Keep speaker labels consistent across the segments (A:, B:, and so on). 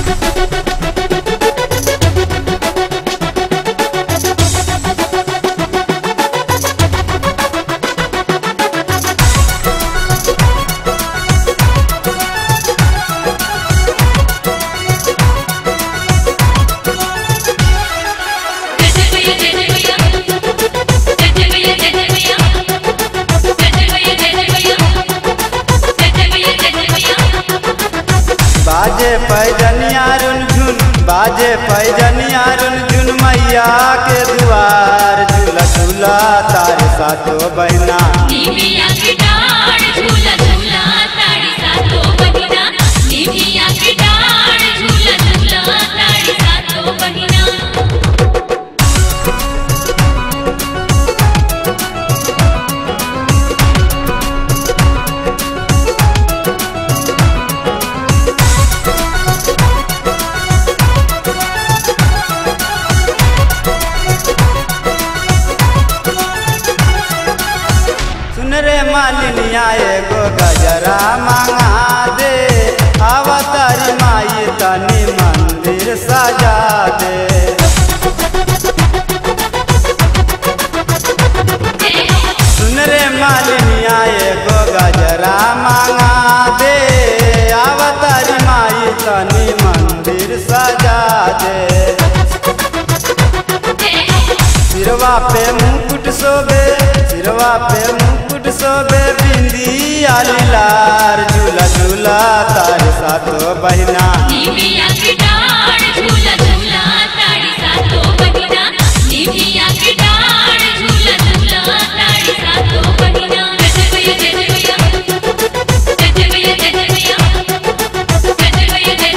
A: बाजे पैजनिया रुनझुन बाजे पैजनिया रुनझुन मैया के दुआर झूला झूला तारे सातो बहना
B: निमिया की डाढ़ झूला झूला ताड़ी सातो बहिना निमिया की डाढ़ झूला झूला ताड़ी सातो बहिना
A: सुन रे मालिनिया एगो गजरा मांगा दे अवतारी माई तनी मंदिर सजा दे सुन रे मालिनिया एगो गजरा मांगा दे अवतारी माई तनी मंदिर सजा दे सिरवा पे मुकुट सोबे सिरवा पे मुकुट सोबे बिंदिया लार झूला झूला तार सातो बहिना
B: निमिया की डाढ़ झूला झूला ताड़ी सातो बहिना निमिया की डाढ़ झूला झूला ताड़ी सातो बहिना जय जय जय जय जय जय जय जय जय जय जय जय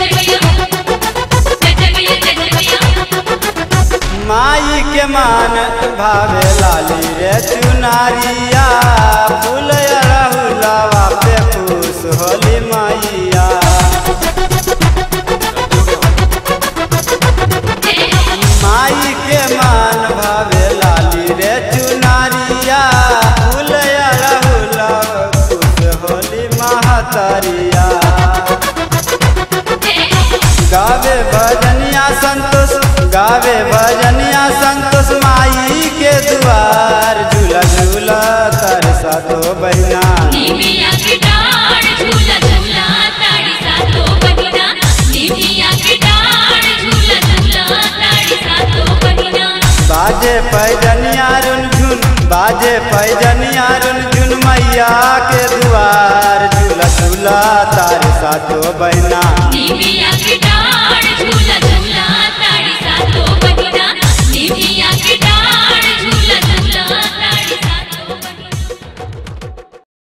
B: जय जय जय जय
A: माई के मान भावे लाली रे चुनारिया फूल राहुलवा पे खुश होली मैया माई के मान भावे लाली रे चुनारिया फूल राहुलवा खुश होली महतरिया गावे भजनिया संतोष गावे भजनिया संतोष माई के दुआर झूला झूला तर सातो बहिना
B: निमिया की डाढ़ झूला झूला ताड़ी सातो बहिना निमिया की डाढ़ झूला झूला ताड़ी सातो बहिना
A: बाजे पैजनिया रुनझुन बाजे पैजनिया रुनझुन मैया के दुआर झूला झूला तार सातो बहिना
B: निमिया की डाढ़